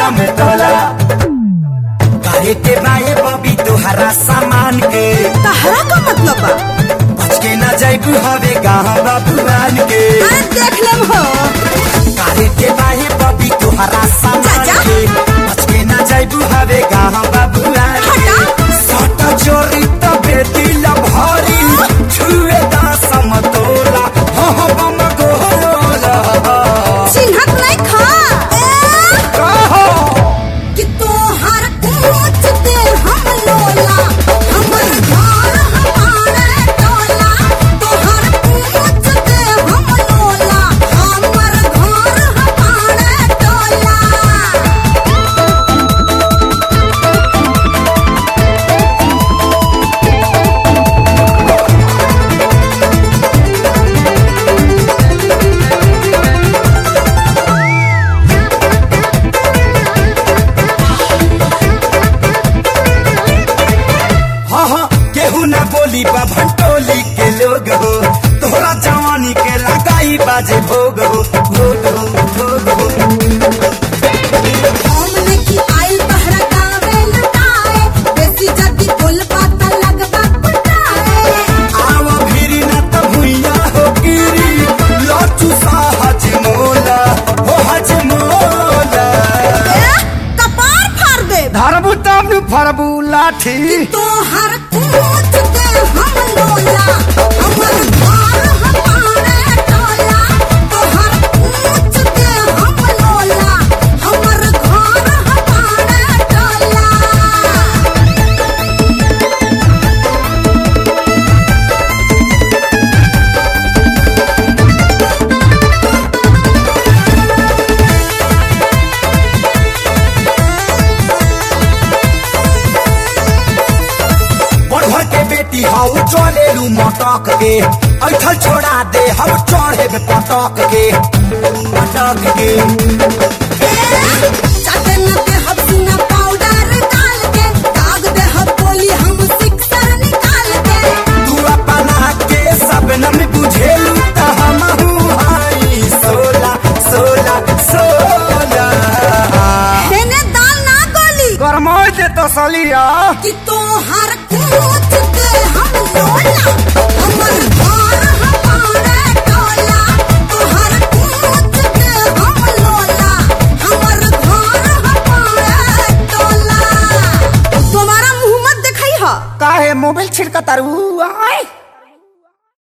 हम तोला काहे के बाए बबी तोहरा सामान के तहरा का मतलब बा बच के न जाइबू हवे गाँव बाबुआन के अरे देख लेम हो काहे के बाए बबी तोहरा सामान चाचा। के बच के न जाइबू हवे गाँव बाबुआन के हटा। सट चोरी त बेटी लभरी छुए दा समतोला हो हो बम गोला चिन्हत नहीं खा ए, कहो कि तोहर पूछ दे हम लोला हमर घर हमारे टोला तोहर पूछ दे हम लोला हमर घर हमारे टोला हाँ हाँ केहू ना बोली बा भंटोली के लोग हो तोहरा जवानी के लगाई बाजे भोग हो भोग हो भोग हो हमने की आइल तहरा गावे लटाए बेसी जदी बोल बात लगबा पटाए आव भिरी ना त भुइया हो गिरी लचू सा हज मोला हो हज मोला ए, कपार फाड़ दे धरबू तब फरबू लाठी तोहर पूछ दे हम लोला हमर घर हमारे टोला तोहर पूछ दे हम लोला हमर घर हमारे टोला बढ़ के बेटी हाउ चले लू मटक के ऐठल छोड़ा दे हम चढ़े पटक के पटक के चाटे न दे हम सुना पाउडर डाल के दाग दे हम बोली हम सिक्सर निकाल के तू अपना के सबनम बुझेलू त हमहू हाई सोला सोला सोला देने दाल ना गोली गरमाई दे तो सलिया कि तोहर पूछ दे हम लोला हमर घर हमारे टोला तोहर पूछ दे हम लोला हमर घर हमारे टोला तुम्हारा मुंह मत दिखाई हा काहे मोबाइल छिड़का तारू आय